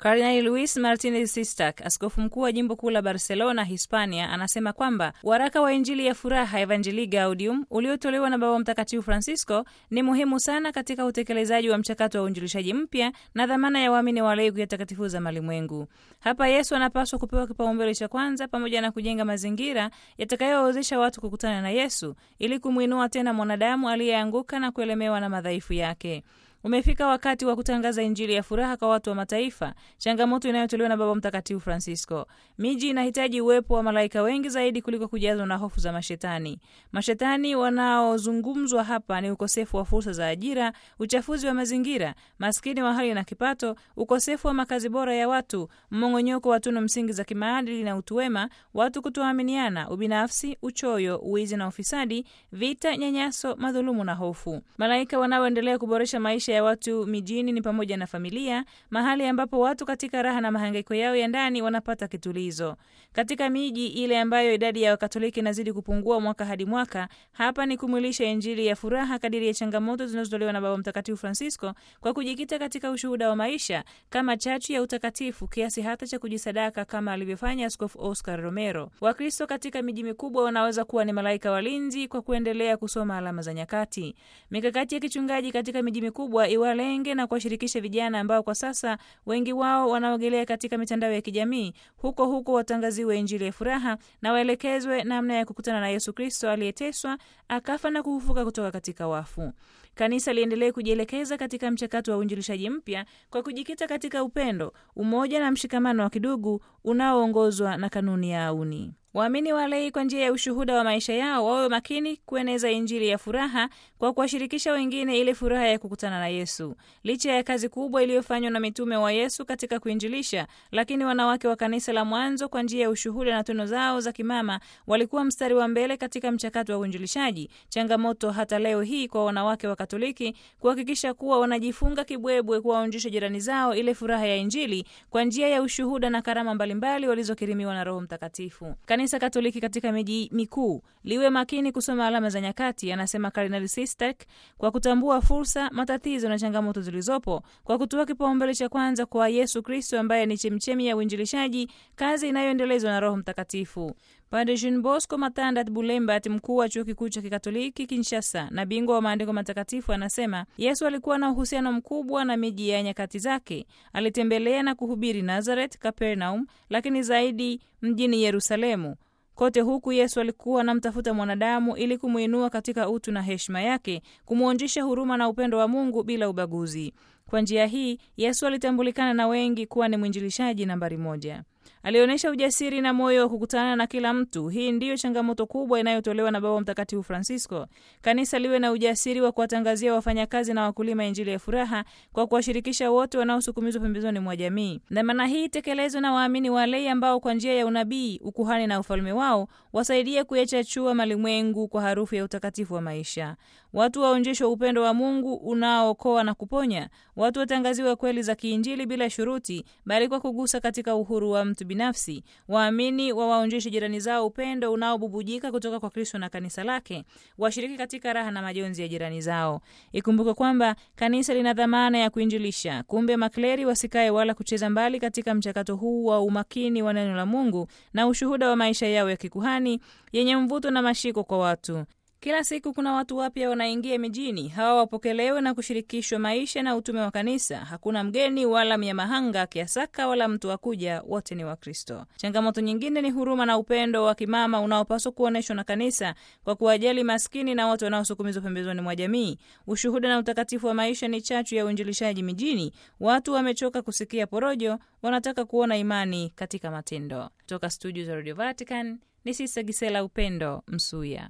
Kardinali Luis Martinez Sistak, askofu mkuu wa jimbo kuu la Barcelona, Hispania, anasema kwamba waraka wa Injili ya furaha Evangelii Gaudium uliotolewa na Baba Mtakatifu Francisco ni muhimu sana katika utekelezaji wa mchakato wa uinjilishaji mpya na dhamana ya waamini walei kuyatakatifuza malimwengu. Hapa Yesu anapaswa kupewa kipaumbele cha kwanza, pamoja na kujenga mazingira yatakayowawezesha watu kukutana na Yesu ili kumwinua tena mwanadamu aliyeanguka na kuelemewa na madhaifu yake. Umefika wakati wa kutangaza injili ya furaha kwa watu wa mataifa, changamoto inayotolewa na Baba Mtakatifu Francisco. Miji inahitaji uwepo wa malaika wengi zaidi kuliko kujazwa na hofu za mashetani. Mashetani wanaozungumzwa hapa ni ukosefu wa fursa za ajira, uchafuzi wa mazingira, maskini wa hali na kipato, ukosefu wa makazi bora ya watu, mmong'onyoko wa tunu msingi za kimaadili na utu wema, watu kutoaminiana, ubinafsi, uchoyo, uwizi na ufisadi, vita, nyanyaso, madhulumu na hofu. Malaika wanaoendelea kuboresha maisha ya watu mijini ni pamoja na familia, mahali ambapo watu katika raha na mahangaiko yao ya ndani wanapata kitulizo. Katika miji ile ambayo idadi ya Wakatoliki inazidi kupungua mwaka hadi mwaka, hapa ni kumwilisha injili ya furaha kadiri ya changamoto zinazotolewa na Baba Mtakatifu Francisco kwa kujikita katika ushuhuda wa maisha kama chachu ya utakatifu, kiasi hata cha kujisadaka kama alivyofanya Askofu Oscar Romero. Wakristo katika miji mikubwa wanaweza kuwa ni malaika walinzi kwa kuendelea kusoma alama za nyakati. Mikakati ya kichungaji katika miji mikubwa iwalenge na kuwashirikisha vijana ambao kwa sasa wengi wao wanaogelea katika mitandao ya kijamii, huko huko watangaziwe injili ya furaha na waelekezwe namna ya kukutana na Yesu Kristo aliyeteswa akafa na kufufuka kutoka katika wafu. Kanisa liendelee kujielekeza katika mchakato wa uinjilishaji mpya kwa kujikita katika upendo, umoja na mshikamano wa kidugu unaoongozwa na kanuni ya auni. Waamini walei kwa njia ya ushuhuda wa maisha yao wawe makini kueneza injili ya furaha kwa kuwashirikisha wengine ile furaha ya kukutana na Yesu. Licha ya kazi kubwa iliyofanywa na mitume wa Yesu katika kuinjilisha, lakini wanawake wa kanisa la mwanzo kwa njia ya ushuhuda na tunu zao za kimama walikuwa mstari wa mbele katika mchakato wa uinjilishaji. Changamoto hata leo hii kwa wanawake wa Katoliki kuhakikisha kuwa wanajifunga kibwebwe kuwaonjesha jirani zao ile furaha ya Injili kwa njia ya ushuhuda na karama mbalimbali walizokirimiwa na Roho Mtakatifu. Kanisa Katoliki katika miji mikuu liwe makini kusoma alama za nyakati, anasema Kardinali Sistek, kwa kutambua fursa, matatizo na changamoto zilizopo, kwa kutoa kipaumbele cha kwanza kwa Yesu Kristo ambaye ni chemchemi ya uinjilishaji, kazi inayoendelezwa na Roho Mtakatifu. Padre Jean Bosco Matandat Bulembat, mkuu wa chuo kikuu cha kikatoliki Kinshasa na bingwa wa maandiko matakatifu, anasema Yesu alikuwa na uhusiano mkubwa na miji ya nyakati zake. Alitembelea na kuhubiri Nazareth, Capernaum, lakini zaidi mjini Yerusalemu. Kote huku Yesu alikuwa anamtafuta mwanadamu ili kumwinua katika utu na heshima yake, kumwonjesha huruma na upendo wa Mungu bila ubaguzi. Kwa njia hii Yesu alitambulikana na wengi kuwa ni mwinjilishaji nambari moja. Alionyesha ujasiri na moyo wa kukutana na kila mtu. Hii ndiyo changamoto kubwa inayotolewa na Baba Mtakatifu Francisco. Kanisa liwe na ujasiri wa kuwatangazia wafanyakazi na wakulima injili ya furaha kwa kuwashirikisha wote wanaosukumizwa pembezoni mwa jamii. Dhamana hii itekelezwe na waamini walei ambao kwa njia ya unabii, ukuhani na ufalme wao wasaidie kuyachachua malimwengu kwa harufu ya utakatifu wa maisha. Watu waonjeshwe upendo wa Mungu unaookoa na kuponya. Watu watangaziwe kweli za kiinjili bila shuruti, bali kwa kugusa katika uhuru wa mtu binafsi. Waamini wawaonjeshe jirani zao upendo unaobubujika kutoka kwa Kristo na kanisa lake, washiriki katika raha na majonzi ya jirani zao. Ikumbuke kwamba kanisa lina dhamana ya kuinjilisha. Kumbe makleri wasikae wala kucheza mbali katika mchakato huu wa umakini wa neno la Mungu na ushuhuda wa maisha yao ya kikuhani yenye mvuto na mashiko kwa watu. Kila siku kuna watu wapya wanaingia mijini. Hawa wapokelewe na kushirikishwa maisha na utume wa kanisa. Hakuna mgeni wala mnyamahanga kiasaka wala mtu wa kuja, wote ni Wakristo. Changamoto nyingine ni huruma na upendo wa kimama unaopaswa kuonyeshwa na kanisa kwa kuwajali maskini na watu wanaosukumizwa pembezoni mwa jamii. Ushuhuda na utakatifu wa maisha ni chachu ya uinjilishaji mijini. Watu wamechoka kusikia porojo, wanataka kuona imani katika matendo. Kutoka studio za Radio Vatican ni Sista Gisela Upendo Msuya.